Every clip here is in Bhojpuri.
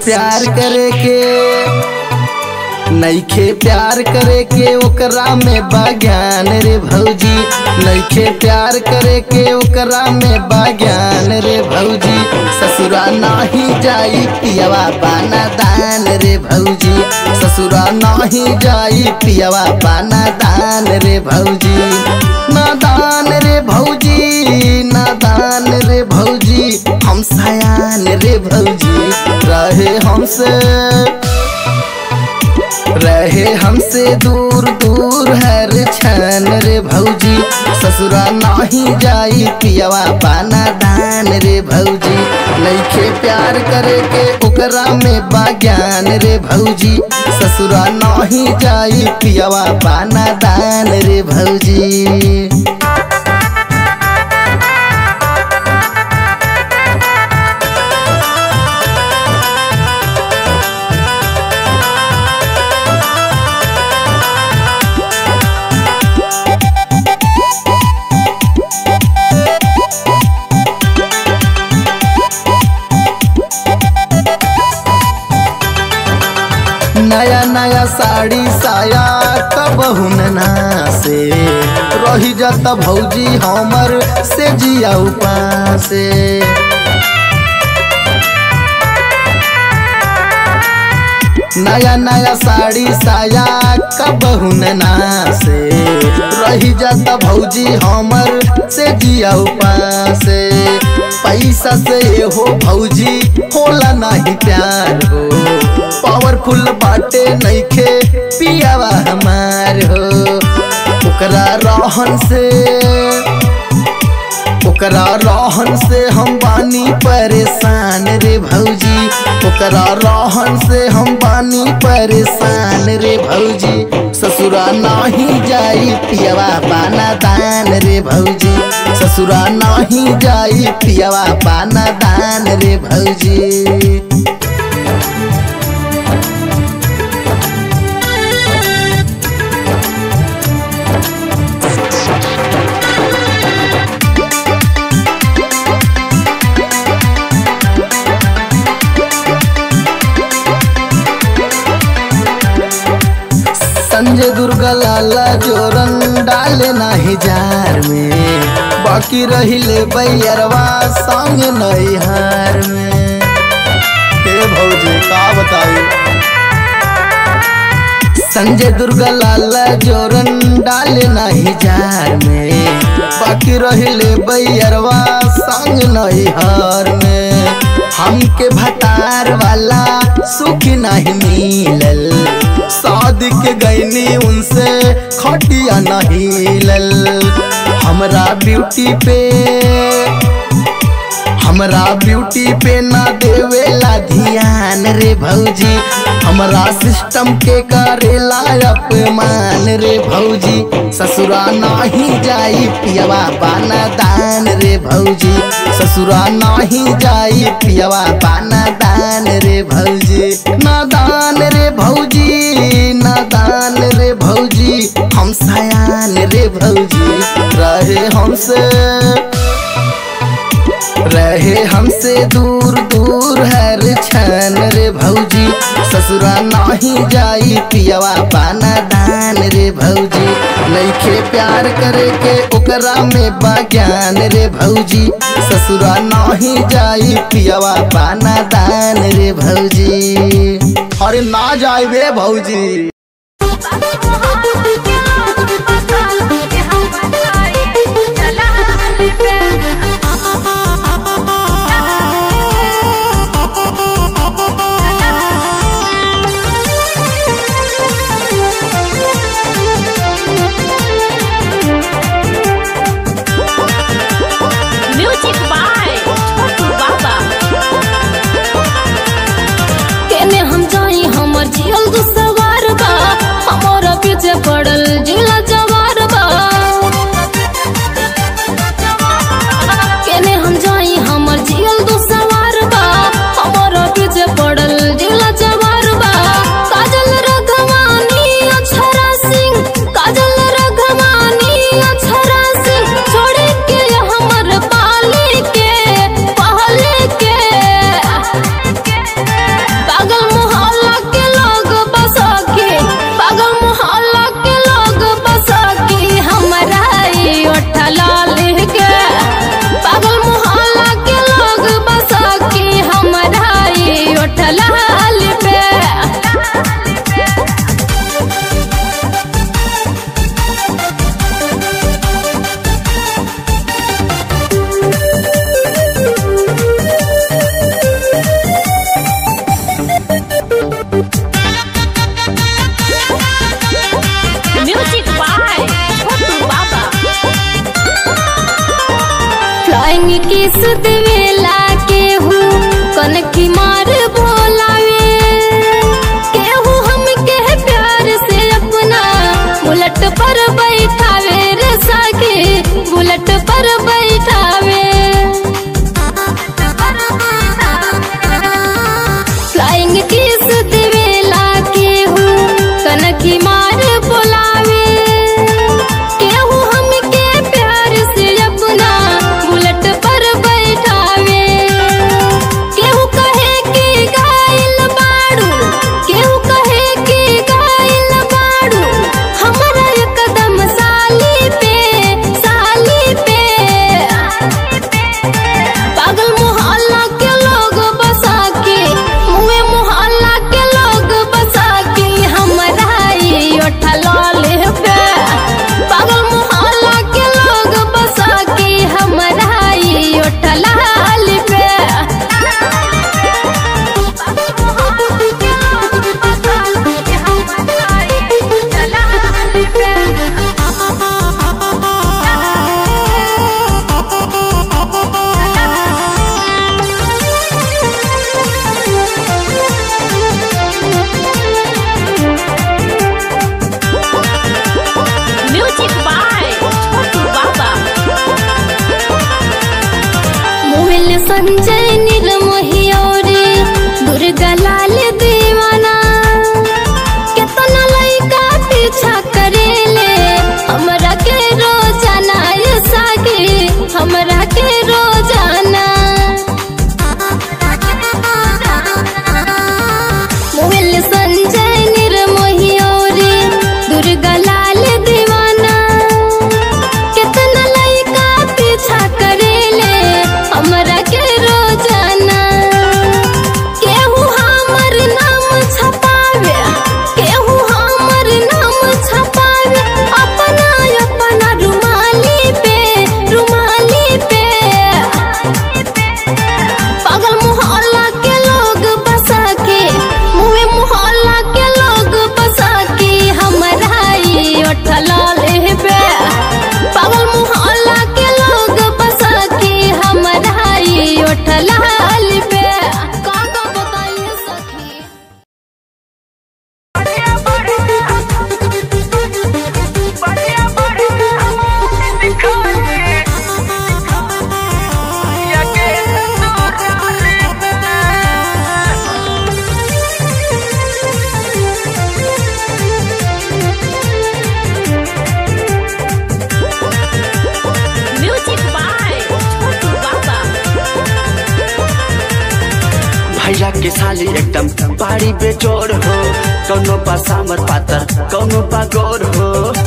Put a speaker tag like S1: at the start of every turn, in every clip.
S1: प्यार करे के नईखे प्यार करे के ओकरा में बाज्ञान रे भौजी नईखे प्यार करे के ओकरा में बाज्ञान रे भौजी ससुरा नाही जाई पियवा बाना दान रे भौजी ससुरा नाही जाई पियवा बाना दान रे भौजी नादान रे भौजी नादान रे भौजी हम सयान रे भौजी रहे हमसे रहे हमसे दूर दूर हर क्षण रे भौजी ससुरा नाही जाई पियवा पाना दान रे भौजी नईखे प्यार करे के ओकरा में बाज्ञान रे भौजी ससुरा नाही जाई पियवा पाना दान रे भौजी नया नया साड़ी साया कबहू ना से रही जाता भौजी हमर से जिया उपासे नया नया साड़ी साया कबहू ना से रही जाता भौजी हमर से जिया उपासे पैसा से हो भौजी होला नहीं प्यार हो पावरफुल बाटे नईखे पियावा हमार हो ओकरा रहन से ओकरा रहन से हम बानी परेशान रे भौजी ओकरा रहन से हम बानी परेशान रे भौजी ससुरा नाही जाई पियवा पाना दान रे भौजी ससुरा नाही जाई पियवा पाना दान रे भौजी संजय दुर्गा लाला जोरन डाले नाही जार में बाकी रहिले बैरवा संग नैहार में हे भौजी का बताई संजय दुर्गा लाला जोरन डाले नाही जार में बाकी रहिले बैरवा संग नैहार में हमके भतार वाला सुख नहीं मिलल शादी के गईनी उनसे खटिया नहीं लल हमरा ब्यूटी पे हमरा ब्यूटी पे ना देवेला ध्यान रे भौजी हमरा सिस्टम के करेला अपमान रे भौजी ससुरा नाही जाई पियवा पाना दान रे भौजी ससुरा नाही जाई पियवा पाना दान रे भौजी नादान रे भौजी नादान रे भौजी हम सयान रे भौजी रहे हमसे रहे हमसे दूर दूर हर क्षण रे भौजी ससुरा नाही जाई पियवा पाना दान रे भौजी नईखे प्यार करे के ओकरा में बाज्ञान रे भौजी ससुरा नाही जाई पियवा पाना दान रे भौजी अरे ना जाई बे भौजी
S2: म्यूजिक बाय छोटू बाबा
S3: केने हम जाई हमर जियल दुसवार बा हमरा पीछे पड़ साली एकदम बाड़ी बेजोड़ हो कौनो बा सामर पातर कौनो बा गोर हो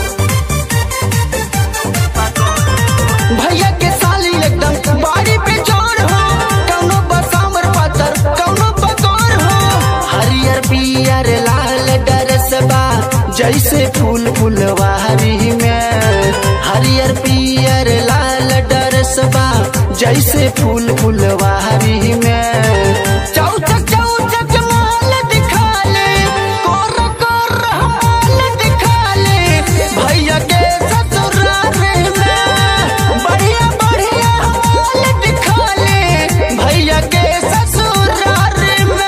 S1: भैया के साली एकदम बाड़ी पे जोर हो कौनो बसामर पातर कौनो बकोर हो
S3: हरियर पियर लाल डरसबा जैसे फूल फुलवारी में हरियर पियर लाल डरसबा जैसे फूल फुलवारी में
S1: चौचक चौचक माल दिखा ले कोर कोर माल दिखा ले भैया के ससुराल में बढ़िया बढ़िया माल दिखा ले भैया के ससुराल में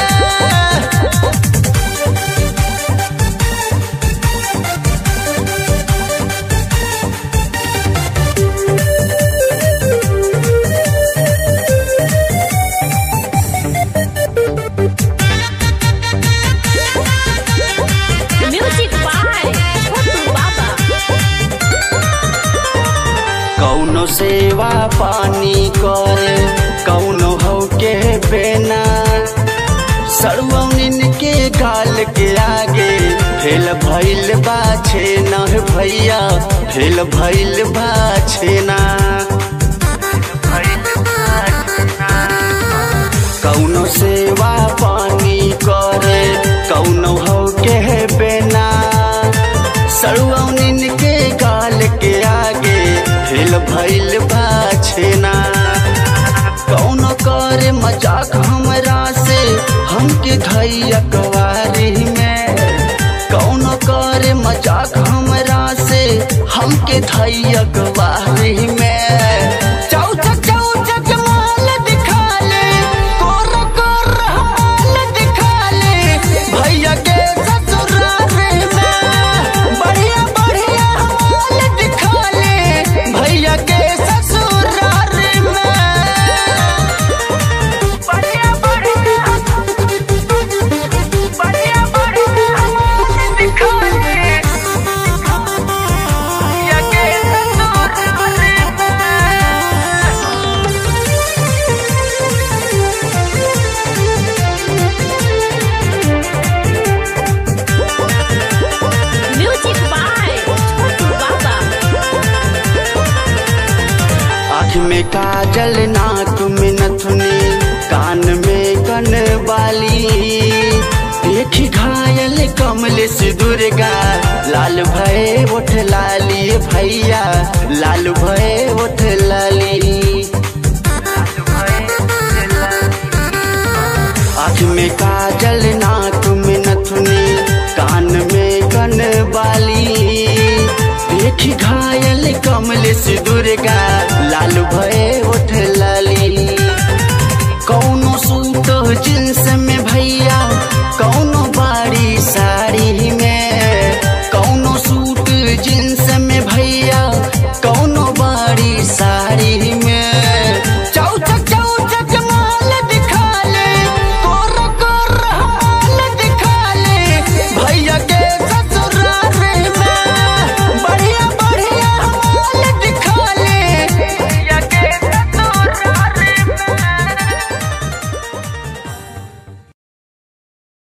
S2: Music by Chotu Baba.
S3: कौनो सेवा पानी करे कौनो हो के बेना सरवनिन के गाल के आगे फेल भइल बा छेना हे भैया फेल भइल बा छेना कौनो सेवा पानी करे कौनो हो के बेना सरुआनिन के गाल के आगे फेल भइल बा छेना कौनो करे मजाक हमरा से हमके धैया कवारी में कौनो करे मजाक हमरा से हमके धैया कवारी में
S1: चौचक चौचक माल दिखा ले कोर कोर माल दिखा ले भैया के ससुराल में बढ़िया बढ़िया माल दिखा ले भैया के ससुराल में बढ़िया बढ़िया बढ़िया बढ़िया माल दिखा ले भैया के ससुराल में
S2: Music by Chotu Baba.
S3: आँख में काजल नाक में नथुनी कान में कन बाली देखी घायल कमल से दुर्गा लाल भय उठ लाली भैया लाल भय उठ लाली आँख में काजल नाक में नथुनी कान में कन बाली देखी घायल कमल से दुर्गा